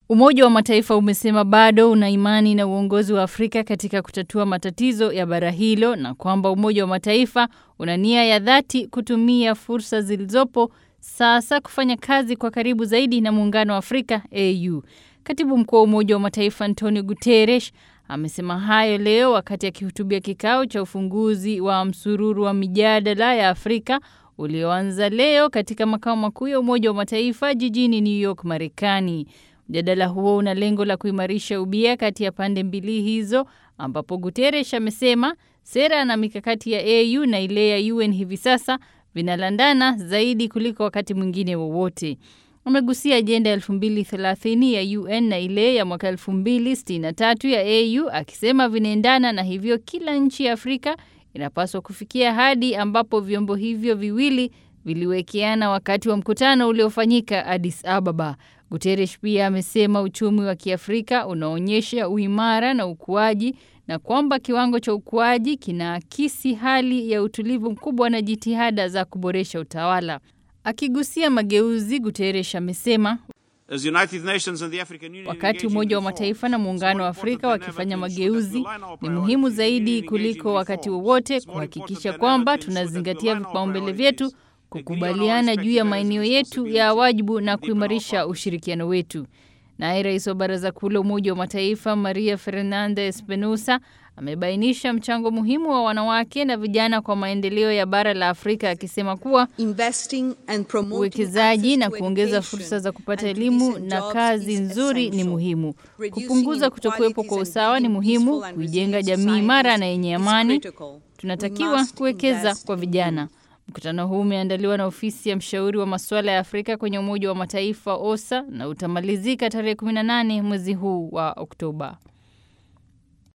Umoja wa Mataifa umesema bado una imani na uongozi wa Afrika katika kutatua matatizo ya bara hilo na kwamba Umoja wa Mataifa una nia ya dhati kutumia fursa zilizopo sasa kufanya kazi kwa karibu zaidi na Muungano wa Afrika AU. Katibu Mkuu wa Umoja wa Mataifa Antonio Guterres amesema hayo leo wakati akihutubia kikao cha ufunguzi wa msururu wa mijadala ya Afrika ulioanza leo katika makao makuu ya Umoja wa Mataifa jijini New York, Marekani. Mjadala huo una lengo la kuimarisha ubia kati ya pande mbili hizo, ambapo Guterres amesema sera na mikakati ya AU na ile ya UN hivi sasa vinalandana zaidi kuliko wakati mwingine wowote. Amegusia ajenda ya 2030 ya UN na ile ya mwaka 2063 ya AU akisema vinaendana na hivyo kila nchi ya Afrika inapaswa kufikia hadi ambapo vyombo hivyo viwili viliwekeana wakati wa mkutano uliofanyika Addis Ababa. Guterres pia amesema uchumi wa Kiafrika unaonyesha uimara na ukuaji na kwamba kiwango cha ukuaji kinaakisi hali ya utulivu mkubwa na jitihada za kuboresha utawala. Akigusia mageuzi, Guterres amesema wakati Umoja wa Mataifa na Muungano wa Afrika wakifanya mageuzi, ni muhimu zaidi kuliko wakati wowote kuhakikisha kwamba tunazingatia vipaumbele vyetu, kukubaliana juu ya maeneo yetu ya wajibu na kuimarisha ushirikiano wetu. Naye rais wa Baraza Kuu la Umoja wa Mataifa Maria Fernanda Espinosa amebainisha mchango muhimu wa wanawake na vijana kwa maendeleo ya bara la Afrika akisema kuwa uwekezaji na kuongeza fursa za kupata elimu na kazi nzuri ni muhimu. Kupunguza kutokuwepo kwa usawa ni muhimu. Kuijenga jamii imara na yenye amani, tunatakiwa kuwekeza kwa vijana. Mkutano huu umeandaliwa na ofisi ya mshauri wa masuala ya Afrika kwenye Umoja wa Mataifa OSA na utamalizika tarehe 18 mwezi huu wa Oktoba.